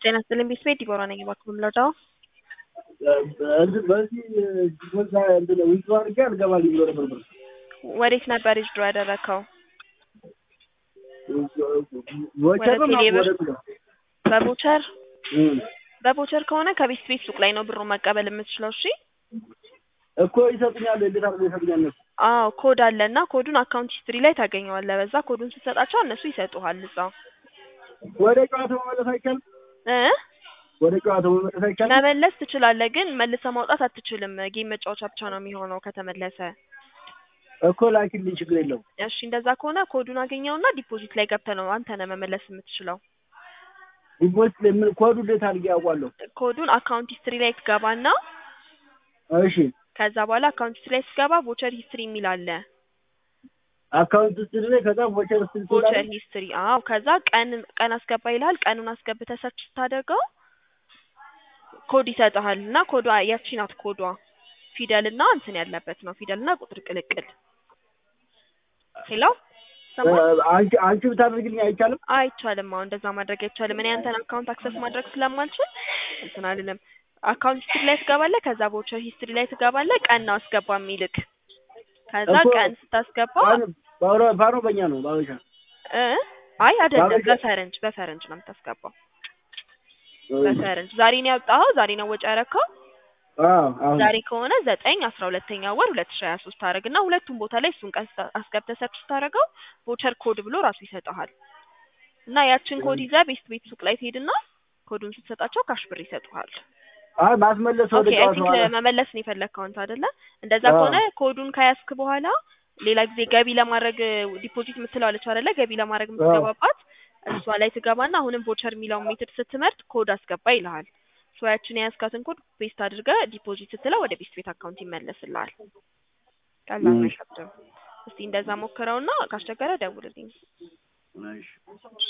ጤና ይስጥልኝ ቤተሰቤት ዲቦራ ነኝ። እባክዎ የምንረዳው እንትን በዚህ ዲፖዝ እንትን ዊዝድሮ አድርጌ አልገባልኝ ብሎ ነበር ብር ወዴት ነበር ዊዝድሮ ያደረግከው? ቮቸር ነው ወደ ቴሌ ብር? ወደ ብሎ በቮቸር በቮቸር ከሆነ ከቤት ቤት ሱቅ ላይ ነው ብሩን መቀበል የምትችለው። እሺ እኮ ይሰጡኛል። እንዴት አድርጎ ይሰጡኛል? እነሱ አዎ ኮድ አለ እና ኮዱን አካውንት ሂስትሪ ላይ ታገኘዋለህ። በዛ ኮዱን ስትሰጣቸው እነሱ ይሰጡሃል እዛው ወደ ጨዋታው መመለስ አይቻልም። እ ወደ ጨዋታው መመለስ አይቻልም። መመለስ ትችላለህ፣ ግን መልሰህ ማውጣት አትችልም። ጌም መጫወቻ ብቻ ነው የሚሆነው ከተመለሰ። እኮ ላኪልኝ፣ ችግር የለውም። እሺ እንደዛ ከሆነ ኮዱን አገኘውና ዲፖዚት ላይ ገብተህ ነው አንተ ነህ መመለስ የምትችለው። ዲፖዚት ላይ ምን ኮዱ እንዴት አድርጌ ያውቋለሁ? ኮዱን አካውንት ሂስትሪ ላይ ትገባና እሺ ከዛ በኋላ አካውንት ሂስትሪ ላይ ስትገባ ቮቸር ሂስትሪ የሚል አለ። አካውንት ውስጥ ላይ ከዛ ቮቸር ውስጥ ቮቸር ሂስትሪ አዎ። ከዛ ቀን ቀን አስገባ ይልሃል። ቀኑን አስገብተህ ሰርች ስታደርገው ኮድ ይሰጥሃል እና ኮዷ ያቺ ናት ኮዷ ፊደል እና እንትን ያለበት ነው ፊደል እና ቁጥር ቅልቅል። ሄሎ ሰማህ? አንቺ አንቺ ብታደርግልኝ አይቻልም? አይቻልም። አሁን እንደዛ ማድረግ አይቻልም። እኔ አንተን አካውንት አክሰስ ማድረግ ስለማልችል እንትን አልልም። አካውንት ሂስትሪ ላይ ትገባለህ። ከዛ ቮቸር ሂስትሪ ላይ ትገባለህ። ቀን ነው አስገባ የሚልክ። ከዛ እኮ ቀን ስታስገባ ባሮ- ባሮ በኛ ነው ባበሻ እ አይ አይደለም፣ ባበሻ- በፈረንጅ በፈረንጅ ነው የምታስገባው። በፈረንጅ ዛሬ ነው ያወጣኸው? ዛሬ ነው ወጪ ያረከው? አዎ አሁን ዛሬ ከሆነ ዘጠኝ አስራ ሁለተኛ ወር ሁለት ሺ ሀያ ሶስት ታደርግና ሁለቱም ቦታ ላይ እሱን ቀን ስታ- አስገብተህ ሰርች ስታደርገው ቮቸር ኮድ ብሎ ራሱ ይሰጥሃል። እና ያችን ኮድ ይዘህ ቤት ቤት ሱቅ ላይ ትሄድና ኮዱን ስትሰጣቸው ካሽ ብር ይሰጡሃል። አይ ማስመለስ ወደ ኦኬ አይ ጨዋታው ቲንክ አለ። መመለስ ነው የፈለግከው አንተ አይደለ? እንደዛ አዎ። ከሆነ ኮዱን ከያዝክ በኋላ ሌላ ጊዜ ገቢ ለማድረግ ዲፖዚት የምትለዋለች አይደለ? ገቢ ለማድረግ የምትገባባት እሷ ላይ ትገባና አሁንም ቮቸር የሚለውን ሜትድ ስትመርጥ ኮድ አስገባ ይልሃል። ሶ ያችን የያዝካትን ኮድ ፔስት አድርገህ ዲፖዚት ስትለው ወደ ቤት ቤት አካውንት ይመለስልሃል። ቀላል ነው፣ እም። አይከብድም። እስቲ እንደዛ ሞክረውና ካስቸገረ ደውልልኝ። እሺ